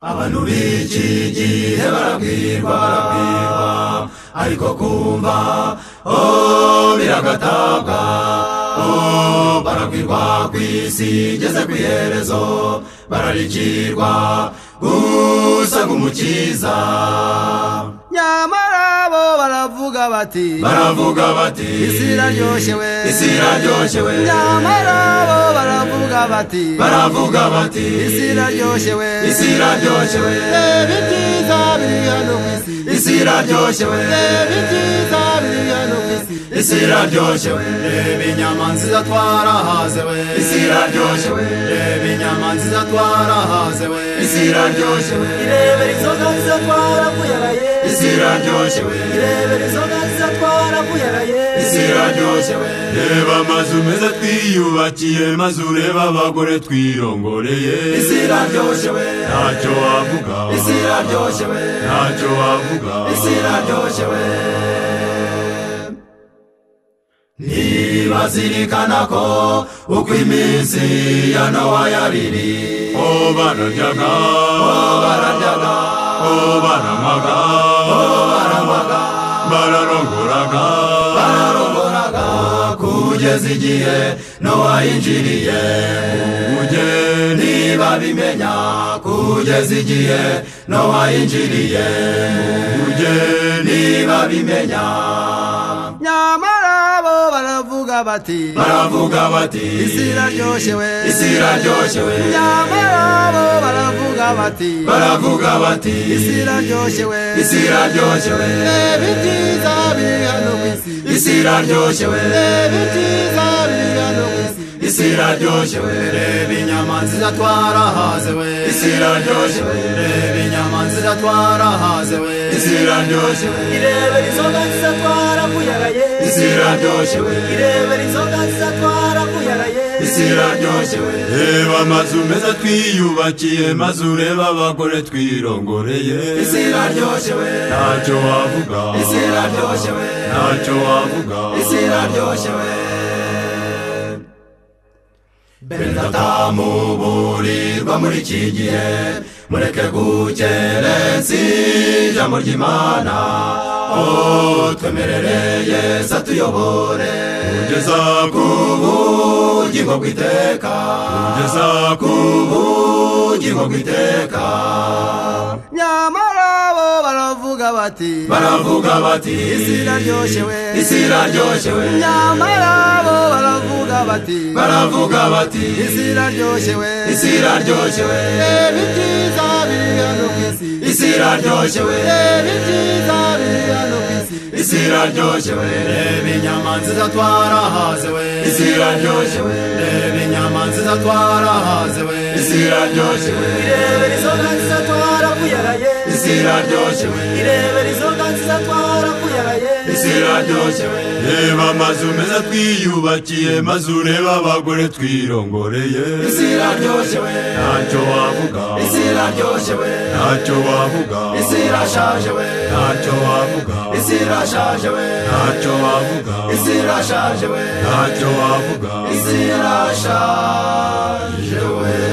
abantu b'iki gihe barabwirwa barabwirwa ariko kumva oh biragatabwa oh barabwirwa ku isi igeze ku iherezo bararikirwa gusa nk'umukiza nyamara bo baravuga bati baravuga bati isi iraryoshye we isi iraryoshye we nyamara bo baravuga bati baravuga bati isi iraryoshye we isi iraryoshye we reba ibyiza biri hano ku isi isi iraryoshye we reba ibyiza biri hano ku isi isi iraryoshye we reba inyama nziza twarahaze we isi iraryoshye we reba inyama nziza twarahaze we isi iraryoshye we irebera inzoga nziza twarakuyaraye isi iraryoshye we irebera inzoga nziza twarakuyaraye isi iraryoshye we reba amazu meza twiyubakiye maze ureba abagore twirongoreye isi iraryoshye we ntacyo wavuga isi iraryoshye we ntacyo wavuga isi iraryoshye we ntibazirikana ko uko iminsi ya nowa yariri o bararyaga bo bararyaga o baranywaga baranywaga bararongoraga bararogoraga kugeza igihe nowa yinjiriye ubugeni niba bimenya kugeza igihe nowa yinjiriye ubugeni niba bimenya nyamara bo baravuga bati baravuga bati isi iraryoshye we isi iraryoshye we nyamara bo baravuga bati baravuga bati isi iraryoshye we isi iraryoshye we reba ibyiza biri hano ku isi isi iraryoshye we reba ibyiza biri hano ku isi isi iraryoshye we reba inyama nziza twarahaze we isi iraryoshye we reba inyama nziza twarahaze we isi iraryoshye we irebera inzoga nziza twarakuyaraye isi iraryoshye we irebera inzoga nziza twarakuyaraye isi iraryoshye we reba amazu meza twiyubakiye maze ureba abagore twirongoreye isi iraryoshye we ntacyo wavuga isi iraryoshye we ntacyo wavuga isi iraryoshye we benatamuburirwa muri iki gihe mureke gukerensa ijambo ry'imana o twemerere yesu atuyobore ugeza ku ubugingo bw'iteka ugeza ku ubugingo bw'iteka nyamara bo baravuga bati baravuga bati isi iraryoshye we isi iraryoshye we nyamara bo baravuga bati baravuga bati isi iraryoshye we isi iraryoshye we reba ibyiza biri hano ku isi isi iraryoshye we reba ibyiza biri hano ku isi isi iraryoshye we reba inyama nziza twarahaze we isi iraryoshye we reba inyama nziza twarahaze we isi iraryoshye we irebera inzoga nziza twarakuyaraye isi iraryoshye we irebera inzoga nziza twarakuyaraye isi iraryoshye we reba amazu meza twiyubakiye maze ureba abagore twirongoreye isi iraryoshye we ntacyo wavuga isi iraryoshye we ntacyo wavuga isi irashaje we ntacyo wavuga isi irashaje we ntacyo wavuga isi irashaje we ntacyo wavuga isi irashaje we